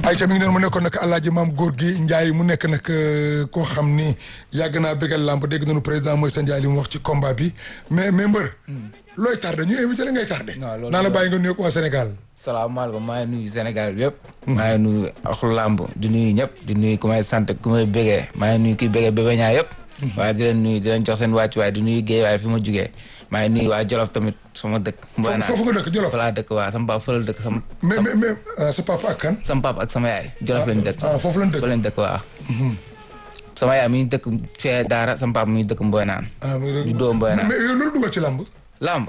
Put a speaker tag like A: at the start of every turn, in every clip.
A: Aïcha mi ngi noonu mu nekkoon nag alaaji maam góor gi Ndiaye mu nekk nag koo xam ni yàgg naa bégal làmb dégg nañu président mooy sa Ndiaye li mu wax ci combat bi mais mais mbër. looy tardé ñu invité la ngay tardé.
B: non loolu
A: naa la bàyyi nga nuyoog waa Sénégal.
B: salaamaaleykum maa ngi nuyu Sénégal bi yëpp. maa ngi nuyu axlu làmb di nuyu ñëpp di nuyu ku may sant ku may bégee maa ngi nuyu kuy bégee bébé ñaa yëpp. waaye di leen nuyu di leen jox seen wàccuwaay di nuyu géey waaye fi ma jugee maa ngi nuyu waa Jolof tamit sama dëkk. Mboy naa
A: foofu nga dëkk Jolof.
B: fa laa dëkk waa sama papa fa la dëkk sama.
A: mais mais mais sa papa ak kan.
B: sama papa ak sama yaay Jolof lañ dëkk.
A: ah foofu lañ dëkk
B: fa lañ dëkk waa. sama yaay mi ngi dëkk fee Daara sama papa mi ngi dëkk Mboy naan.
A: ah muy dëgg
B: juddoo Mboy naan
A: mais yow loolu dugal ci làmb.
B: làmb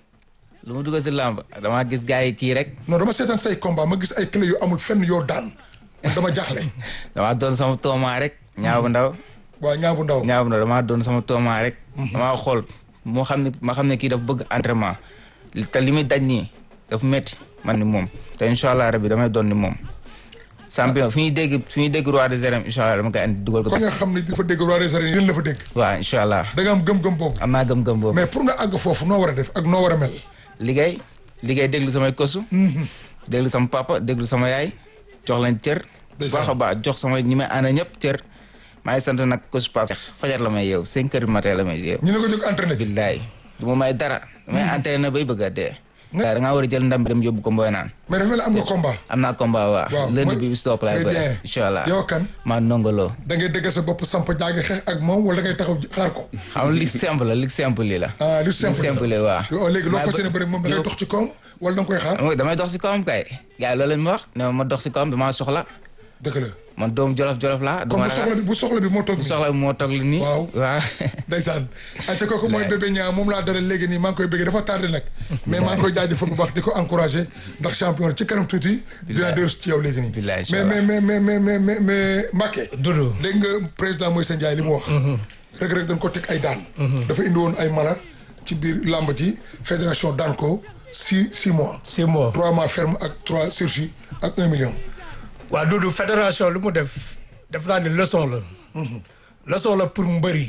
B: lu ma dugal si làmb damaa gis gars yi kii rek.
A: non dama seetaan say combat ma gis ay clé yu amul fenn yoo daan man dama jaaxle.
B: damaa doon sama tooma rek ñaaw bu ndaw.
A: waa ñaabu ndaw.
B: ñaaw bu ndaw damaa doon sama tooma rek. damaa xool moo xam ne ma xam ne kii dafa bëgg entraînement te li muy daj nii dafa métti man ni moom te incha allah rabi damay doon ni moom. champion fi ñuy dégg fi ñuy dégg roi des arènes incha allah dama koy andi dugal ko.
A: kon nga xam ne dafa dégg roi des arènes yéen la fa dégg.
B: waaw incha allah
A: da nga am gëm-gëm boobu.
B: am naa gëm-gëm boobu.
A: mais pour nga àgg foofu noo war a def ak noo war a mel.
B: liggéey liggéey déglu samay kosu. déglu sama papa déglu sama yaay jox leen cër.
A: Ndeysaan.
B: baax a baax jox sama ñi may ànd ñëpp cër. maa ngi sant nag kosu papa. fajar la may yeew cinq heures du matin la may yeew.
A: ñu ne ko jóg entraîné ji.
B: billaay du ma may dara. damay entraîné bay bëgg a dee. da ngaa war a jël ndam bi dem yóbbu ko mboy naan.
A: mais dafa mel ni am nga combat.
B: am naa combat waa.
A: waaw
B: lundi
A: mooy-
B: bi bis topp laay
A: très
B: bëre.
A: bien.
B: incha allah
A: yow kan
B: maa nongoloo.
A: da ngay dëggal sa bopp samp jaagi xeex ak moom wala da ngay taxaw xaar ko.
B: xam nga li simple la li simple li la.
A: ah lu simple
B: li simple waa.
A: yow léegi loo
B: Maa
A: fas yéene
B: bë-
A: bëri moom da ngay
B: yow-
A: dox ci kawam wala da nga koy xaar.
B: xam nga damay dox si kawam kay. gars yi loolu lañ ma wax ne ma ma dox si kawam damaa soxla.
A: dëgg la
B: man doomu jolof jolof laa. du
A: comme
B: ma
A: bu
B: ragal
A: soxla bi bu soxla bi moo toog
B: bu
A: nii.
B: soxla bi moo toog li nii.
A: Waaw.
B: waaw.
A: ndeysaan ayca kooku mooy bébé ñaa moom laa dara léegi nii maa ngi koy bëggee dafa tardé nag mais maa ngi koy jaajëfal bu baax di ko encouragé ndax champion ci kanam tuuti dina dellu ci yow léegi nii
B: Bilaay,
A: mais
B: inch'Allah.
A: mais mais mais mais mais mais Mbacké
C: Doudou
A: dégg nga président Moïse Ndiaye li mu wax rek rek dañ ko teg ay daan dafa indi woon ay mala ci biir làmb ji fédération daan ko six six mois
C: six mois
A: trois mois ferme ak trois sursis ak un million
C: waa Doudou fédération lu mu def def naa ni leçon la leçon la pour mbëri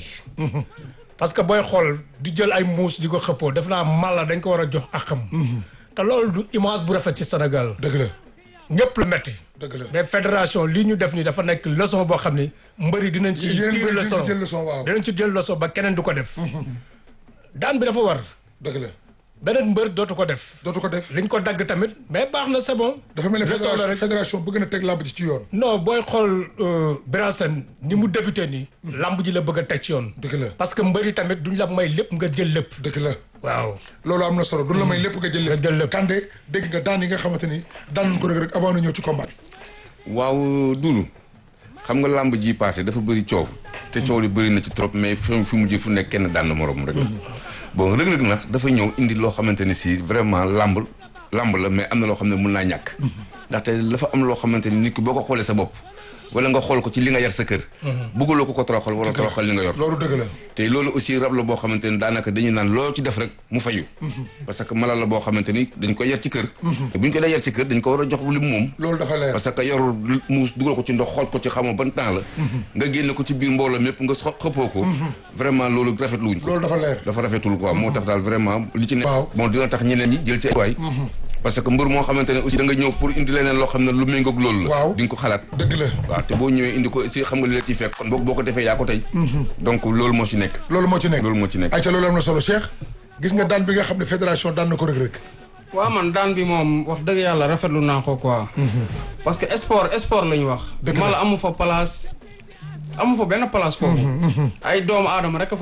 C: parce que booy xool di jël ay muus di ko xëppoo def naa mala dañ ko war a jox akam te loolu du image bu rafet ci Sénégal
A: dëgg la
C: ñëpp la metti
A: dëgg la
C: mais fédération lii ñu def ni dafa nekk leçon boo xam ni mbëri dinañ ci
A: Yéen
C: tiir
A: mbëri dinañ ci
C: leçon
A: jël leçon, waaw.
C: dinañ ci jël leçon ba keneen du ko def daan bi dafa war
A: dëgg la
C: beneen mbër dootu ko def
A: dootu ko def
C: liñ ko dagg tamit mais baax na c'est bon
A: dafa mel ne
C: leçon la
A: fédération
C: rek.
A: fédération bëgg na teg làmb ji ci yoon
C: non booy xool Birasen ni mu débuté nii. lamb ji la bëgg a teg ci yoon.
A: dëgg la
C: parce que mbëri tamit duñ la may lépp nga jël lépp.
A: dëgg la
C: waaw
A: loolu am na solo du la may lépp nga jël lépp
C: Nga jël lépp.
A: Kande dégg nga daan yi nga xamante ni daan nañ ko rek rek avant na ñëw ci combat bi
D: waaw Doudou xam nga làmb ji passé dafa bëri coow te coow li bëri na ci trop mais fi fi mujj fu nekk kenn daan na moroom rek la bon rëg-rëg nag dafa ñëw indi loo xamante ne si vraiment làmb làmb la mais am na loo xam ne mun naa ñàkk ndaxte dafa am loo xamante ni nit ki boo ko xoolee sa bopp wala nga xool ko ci li nga yar sa kër bëggaloo ko ko toroxal wala toroxal li nga yor
A: loolu dëgg la
D: te loolu aussi rab la boo xamante ni daanaka dañuy naan loo ci def rek mu fayu parce que mala la boo xamante ni dañ koy yar ci kër te bu ñu ko dee yar ci kër dañ ko war a jox li mu moom
A: loolu dafa leer
D: parce que yorul muus dugal ko ci ndox xooj ko ci xamoo ban temps la nga génne ko ci biir mbooloo mépp nga xo- xëppoo ko vraiment loolu rafetlu wuñ ko
A: loolu dafa leer
D: dafa rafetul quoi moo tax daal vraiment li ci nekk
A: Waaw.
D: bon dina tax ñeneen ñi jël ci ay waay parce que mbër moo xamante ne aussi da nga ñëw pour indi leneen loo xam ne lu méngoog loolu la
A: Waaw.
D: di nga ko xalaat
A: dëgg la
D: waaw te boo ñëwee indi ko aussi xam nga li la ciy fekk kon boo boo ko defee yaa ko tey donc loolu moo ci nekk
A: loolu moo ci nekk
D: loolu moo ci nekk
A: ayca loolu am na solo Cheikh gis nga daan bi nga xam ne fédération daan na ko rek rek
E: waaw man daan bi moom wax dëgg yàlla rafetlu naa ko quoi. parce que sport sport la ñu wax.
A: Dëgg la.
E: mala amu fa place amu fa benn place foofu. ay doomu aadama rek a fa